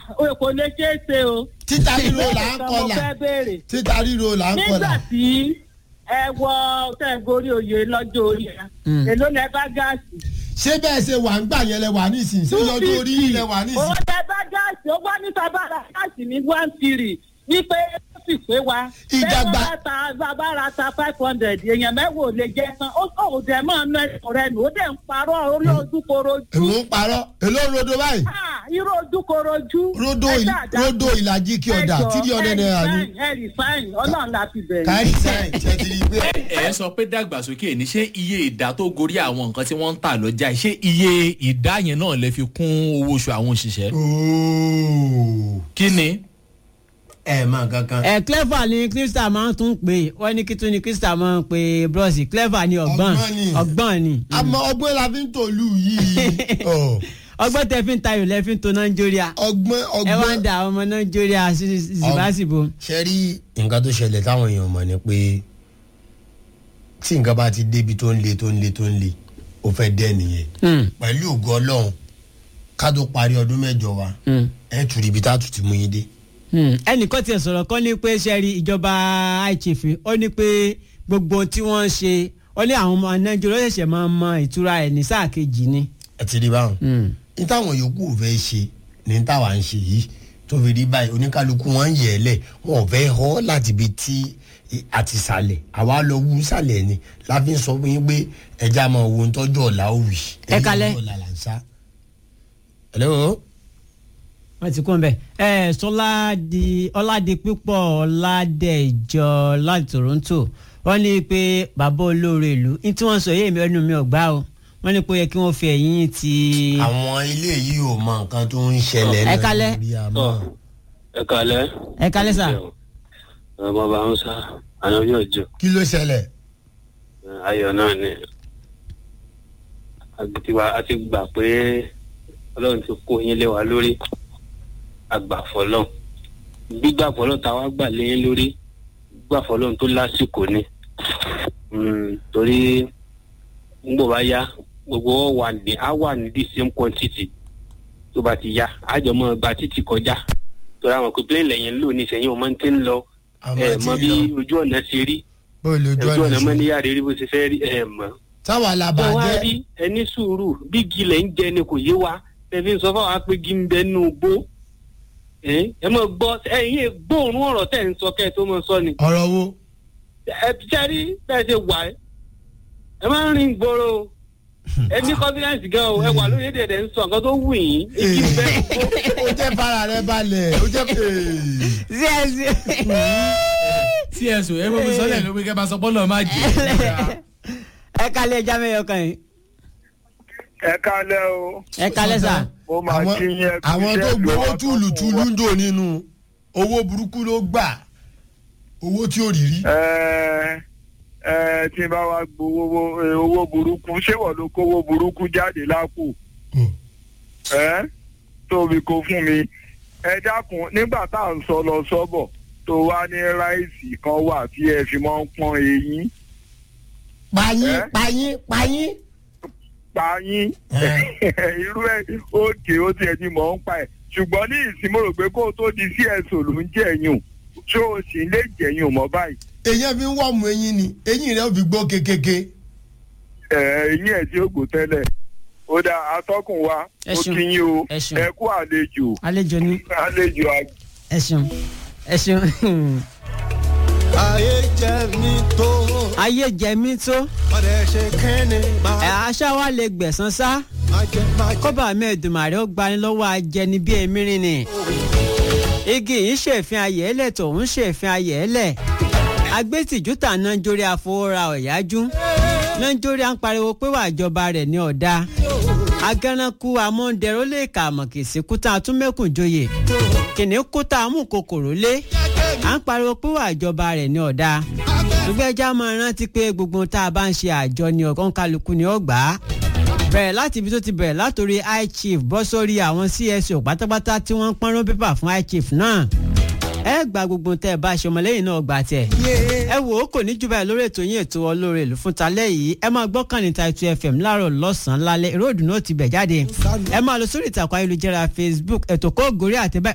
o kò lè ṣeé ṣe o. títa ríro là ń Ìbéèrè kan mo kọlà fẹ́ béèrè. títa ríro là ń nígbà kọlà. tí ẹ wọ tẹ̀górí oyè lọ́jọ́ orí ẹ̀ èló lẹ bá gáàsì. ṣé bẹ́ẹ̀ ṣe wà ń gbà yẹn lẹ wà nísìnyí ṣé lọ́dún orí yìí lẹ wà owó nísìnyí. lẹ bá gáàsì ó wá ní sábàrà gáàsì ní one three ní pé ó sì pé wa. Ìjàgbá- bẹ́ẹ̀ bá ta sábàrà ta five hundred èèyàn mẹ́wàá ò lè jẹ tán ó ò dẹ̀ máa ná ẹ̀kọ́ rẹ nù ó dẹ̀ ń parọ́ orí ojúkorojú. èmi ń parọ́ èló ń rodo báyìí. Ah, irú ojúkorojú. rodo ẹ il- dáadáa. rodo ìlàjì kí ọ̀dà Ẹ jọ̀ọ́, tírí ọ̀dẹ̀ ẹ náírà ni. resign, ẹ resign ọlọ́run la fi bẹ̀rẹ̀. káyì sẹ́yìn ṣe ti rí i pé. ẹ sọ pé dàgbàsókè ní ṣé iye ìdá tó gorí àwọn nǹkan tí wọ́n ń tà lọ́jà yìí, ṣé iye ìdá yẹn náà lè fi kún owó oṣù àwọn òṣìṣẹ́. ooo kí ni. ẹ máa kankan. ẹ clever ni crystal máa ń tún pè wọ́n ní kí tún ni crystal máa ń pè bros clever ni ọgbọ́n Ọgbọ́n ni. ọgbọ́n ni àmọ́ ọgbọ́n la fi ń tòlú yìí. Ọ̀, ọgbọ́n tẹ fi ń tayò lẹ fi ń to nàìjíríà ọgbọ́n ẹ wá ń ọgbọ́n. da àwọn ọmọ nàìjíríà zibasibo. ṣe rí nǹkan tó ṣẹlẹ̀ táwọn èèyàn mọ̀ ni pé tí nǹkan bá ti débi tó ń le tó ń le tó ń le ó fẹ́ dẹ́ nìyẹn pẹ̀lú ògo ọlọ́run ká tó parí ọdún mẹ́jọ wa ẹ̀ tù rí ibi tá a tù ti mú yín dé. ẹnìkan tiẹ̀ sọ̀rọ̀ kan ní pé sẹ́rí ìjọba ichief ó ní pé gbogbo tí wọ́n ń ṣe ó ní àwọn ọmọ nàìjíríà ó ṣẹ̀ṣẹ̀ máa mọ ìtura ẹ̀ ní sáà kejì ni. ẹ ti rí báwọn. ní táwọn yòókù ò fẹ́ ṣe ní táwa ń ṣe yìí tó fi rí báyìí oníkálukú wọn ń yẹ̀ ẹ́ lẹ̀ wọn ò fẹ́ họ́ láti ibi tí àti sàlẹ̀ àwa lọ wú sàlẹ̀ ni láfi ń sọ fún yín pé ẹja máa wo ohun tọ́jú ọ̀la ó wì. Ẹ kalẹ̀. ẹ̀yin ọ̀la là ń sá. hello. wọ́n ti kún bẹ́ẹ̀ ẹ sọládi ọládì pípọ̀ ọládẹ̀jọ láti toronto wọ́n ní pé bàbá olóore ìlú ní tí wọ́n sọ yé mi ẹnu mi ò gbá o wọ́n ní pé ó yẹ kí wọ́n fi ẹ̀yìn ti. àwọn ilé yìí ò mọ nǹkan tó ń ṣẹlẹ̀ Ẹ kalẹ̀. lórí àmọ́. ẹ kalẹ. ẹ kalẹ́ sà. ọmọ bá ń sá àná yóò jọ kí ló ṣẹlẹ̀. ayọ̀ náà ni àgbẹ̀tiwa a ti gbà pé ọlọ́run ti kó yín lé wa lórí àgbàfọ́lọ́ gbígbàfọ́lọ́ táwa gbà lé yín lórí gbàfọ́lọ́ tó lásìkò ni Mm, torí ngbò bá yá gbogbo wọn wà ní á wà ní the same quantity tó bá ti yá àjọ mọ́ gba títì kọjá torí àwọn kò plane lẹ́yìn ń lò ní ìsẹ̀yìn ọmọ tí ń lọ Àmọ́ ẹ tí mọ ń bí lọ. ojú ọ̀nà ṣe rí bó lójú ojú ọ̀nà ọ̀nà mọ́ ṣe. níyà rí bó ṣe fẹ́ rí ẹ mọ̀ táwa la tó wá bàjẹ́. rí ẹni sùúrù bí gilẹ̀ ń jẹ ni kò yé wa tẹ̀fí ń sọ fún wa pé gí ń bẹ nù gbó ẹ ẹ mọ̀ gbọ́ ẹ̀yin ẹ̀ gbóòórùn ọ̀rọ̀ tẹ̀ ń sọ kẹ́ ẹ tó mọ̀ sọ ni ọ̀rọ̀ wo. ẹ sẹ́rí bẹ́ẹ̀ ṣe wà ẹ́ ẹ máa ń rìn gbòòrò ẹ ní confidence gan o ẹ wà lórí èdè ẹ̀ ń sọ nǹkan tó wù yín èyí ń bẹ nù gbó. ó jẹ́ fara rẹ balẹ̀ ó jẹ́ pé. sí ẹ sí. cso ẹ bọ́ mi sọ́lẹ̀ ló pé kẹ́ bá sọ bọ́ọ̀lù má jẹ́. ẹ kalẹ́ ẹja mẹ́yọ kan yìí. ẹ kálẹ̀ o ẹ kalẹ́ sà. mo máa àwọn kí yín ẹ kú àwọn tó iṣẹ́ gbowó ìlú túlùtúlù ń dò nínú owó burúkú ló gbà owó tí ò rí rí. ẹ ẹ tí n bá wa gbowó owó- owó burúkú ṣé wọ́n ló kówó burúkú jáde lápò ẹ tóbi kó fún mi ẹ dákun nígbà tá à ń sọ lọ sọ́bọ̀ tó wá ní ráìsì kan wà tí ẹ fi máa ń pọ́n eyín payín Eh? payín payín. payín irú ẹ òkè ó tiẹ̀ ti mọ̀ ń pa ẹ̀ ṣùgbọ́n ní ìsìn mo rò pé kó o tó di cso ló ń jẹ̀yìn ṣó o sì lè jẹ̀yìn mọ́ báyìí èyàn fi ń wọ́ọ̀mù eyín ni eyín rẹ̀ ò fi gbó kékeré. ẹ eyín ẹ̀ tí ó gbò tẹ́lẹ̀ ó dá atọ́kùn wa Ẹ ó ṣeun. kí yín o Ẹ ṣeun. ẹ kú àlejò àlejò ni àlejò àgbà. ẹ ṣeun ẹ ṣeun. ayé jẹ mí tó ayé jẹ mí tó ọdẹ ṣe kẹ́ni ẹ máa aṣá wa lè gbẹ̀sán sá máa jẹ máa jẹ. kọ́bà mẹ́ẹ̀dùnmáre ó gbani lọ́wọ́ ajẹni bí emirin ni igi yìí ṣèfin ayẹ̀ẹ́lẹ̀ tòun ṣèfin ayẹ̀ẹ́lẹ̀ agbésìjú tà nàìjírí àfọwọ́ra ọ̀yájú nàìjírí à ń pariwo pé wà ìjọba rẹ̀ ní ọ̀dà agánnákú amóhundẹ̀rọ lè kà mọ̀kìsí kúta àtúnmẹ́kùnjoyè kìnìún kúta amúkòkòrò lé à ń pariwo pé wà ìjọba rẹ̀ ní ọ̀dà ìgbẹ́jà máa rántí pé gbogbo tá a bá ń ṣe àjọ ni ọ̀kan kálukú ni ó gbà á bẹ̀rẹ̀ láti ibi tó ti bẹ̀rẹ̀ látòrí high chief bọ́ sórí àwọn cso pátápátá tí wọ́n ń pọ́nrán pépà fún high chief náà ẹ gba gbogbo tẹ ẹ bá ṣe ọmọlẹ́yìn náà gbà tẹ̀ ẹ wò ó kò ní jù báyìí lórí ètò yín ètò ọlọ́rẹ̀ ìlú fún talẹ́ yìí ẹ máa gbọ́ kàn ní Title FM láàárọ̀ lọ́sàn-án lálẹ́ ìròdù náà ti bẹ̀ jáde ẹ máa lọ sórí ìtàkùn ayélujára Facebook ètò kó gòrí àtẹ̀bẹ́